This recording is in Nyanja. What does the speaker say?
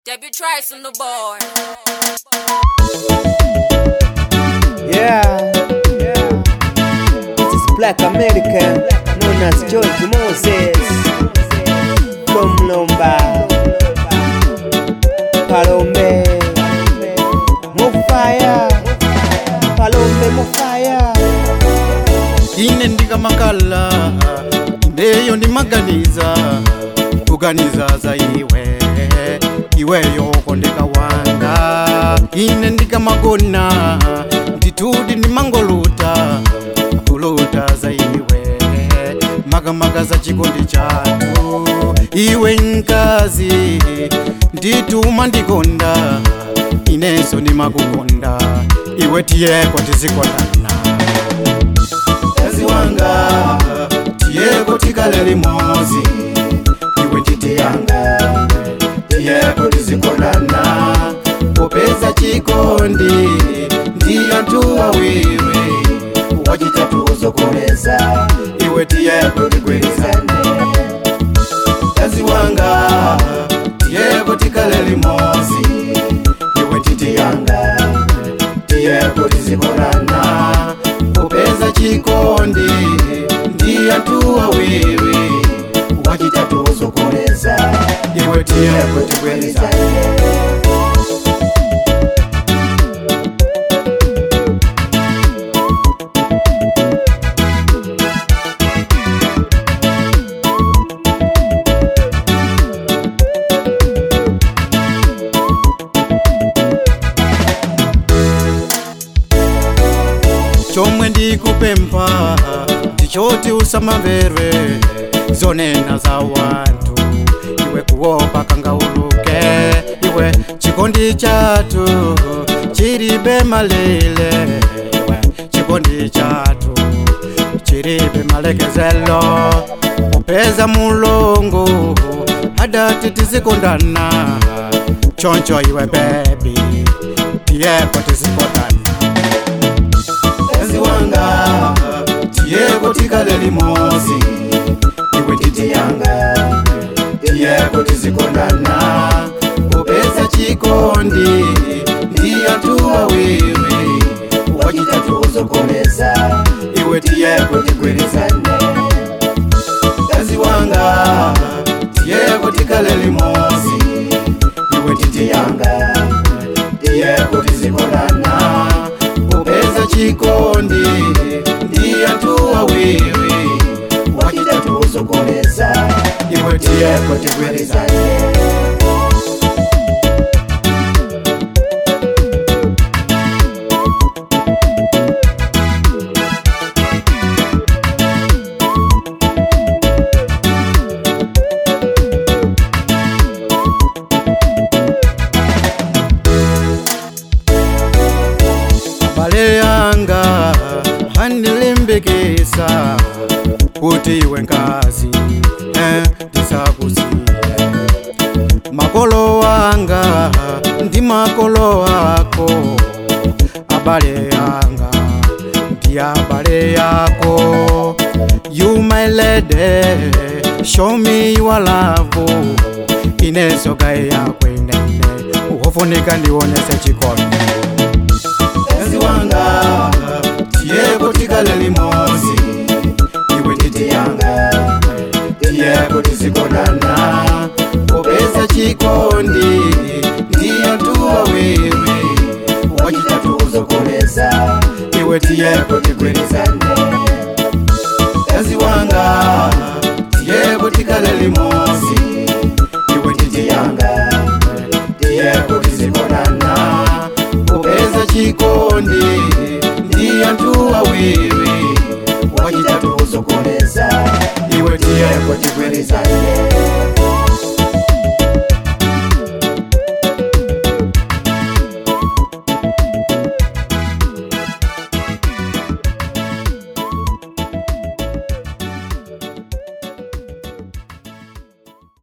Debut Trice on the board. Yeah, yeah. This is Black American, known as George Moses from Lomba, Palombe, Mufaya, Palombe Mufaya. ine ndikamakala ineyo ndimaganiza kuganiza za iwe iweyo kondeka wanga ine ndikamagona nditudi ndimangoluta kuluta za iwe makamaka za chikondi chatu iwe nkazi ndituma ndikonda inenso ndimakukonda iwe tiyeko tizikondana mkazi wanga tiyeko tikale limozi iwe titi yanga tiyeko tizikondana popeza chikondi ndi anthu awiri wachitatu uzokoleza iwe tiyeko tigwirizane mkazi wanga tiyeko tikale limozi iwe titi yanga tiyeko tizikondana popeza chikondi ndi anthu awiri wachitatu uzokoleza iwe tiyeko tigwirizane chomwe ndikupempha ndichoti usamamvere zonena za wanthu iwe kuopa kangauluke iwe chikondi chathu chilibe malile iwe chikondi chathu chilibe malekezelo popeza mulungu adati tizikondana choncho iwe bebi tiyeko tizikondana mkazi wanga tiyeko tikale limozi iwe titi yanga tiyeko tizikondana popeza chikondi ndi anthu awiri wachitatu uzokoleza iwe tiyeko tigwirizane mkazi wanga tiyeko tikale limozi iwe titi yanga tiyeko tizikondana popeza chikondi ndi anthu awiri wachitatu uzokoleza iwe tiyeko tigwirizane abale yanga andilimbikisa kuti iwe nkazi eh, ndisakusiye makolo wanga ndi makolo ako abale yanga ndi abale yako you my lady show me your love ineso gaye yako inene uhofunika ndionese chikondi mkazi wanga tiyeko tikale limozi iwe titi yanga tiyeko tizikondana popeza chikondi ndi anthu awiri wachitatu uzokoleza iwe tiyeko tigwirizane mkazi wanga tiyeko tikale limozi iwe titi yanga tiyeko tizikondana popeza chikondi ndi anthu awiri wachitatu uzokoleza iwe tiyeko tigwirizane